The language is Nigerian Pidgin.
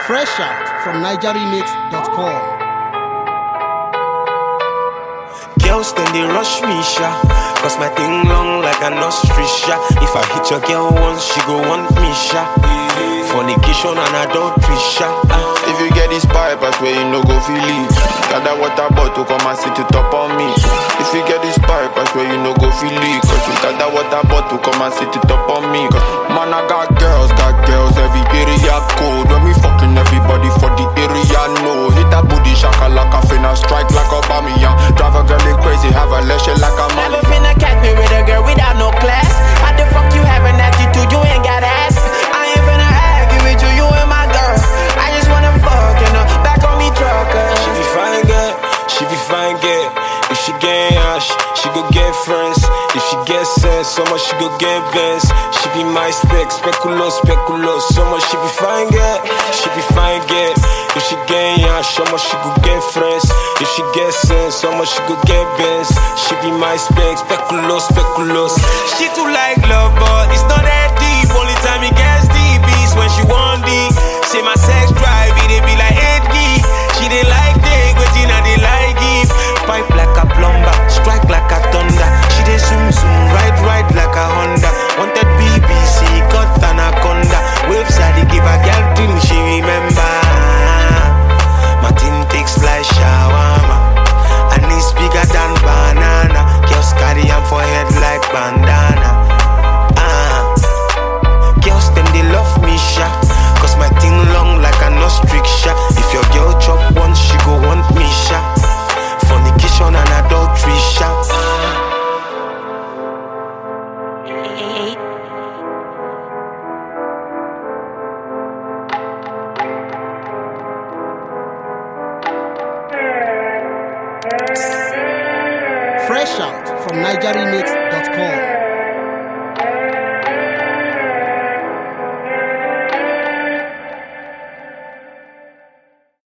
Fresh out from NigerRemix.com. Girls then they rush me, sha. Cause my thing long like an ostrich, sha. If I hit your girl once, she go want me, sha. Fornication and adultery, sha. Ah. If you get this pipe, I swear you no go feel it. Got that water bottle, come and sit it top on me. If you get this pipe, I swear you no go feel it. Cause you got that water bottle, come and sit it up on me. Cause man, I got girls, got girls, every area code. When we fucking everybody for the area, no. Hit that booty, shaka like a finna, strike like a Bamiyan. Drive a girl like crazy, have a leash like a man. Never finna catch me with a girl without no class. How the fuck you have an attitude? You ain't got ass. I ain't finna argue with you, you ain't my girl. I just wanna fuck you know, back on me trucker. She be fine, girl. She be fine, girl. If she get ash, she go get friends. If she get sense, so much she go get best. She be my spec, speculos, speculos. So much she be fine, girl. She be fine, girl. If she get ash, so much she go get friends. If she get sense, so much she go get best. She be my spec, speculos, speculos. She too like love, but it's not that deep. Only time it gets deep is when she want deep. Say my sex drive, it dey be like 8 gig. She dey like take, but I dey like give. Pipe like a plumber, strike like a thunder. She dey zoom zoom, ride ride like a Honda. Wanted BBC, got anaconda. Waves I dey give a girl till she remember. Martin takes fly shawarma, and it's bigger than banana. Girls carry am for head like bandana. Ah. Girls them they love me sha Cause my thing long like an ostrich sha If your girl chop once she go want me sha Fornication and adultery sha Fresh out from NigerRemix.com.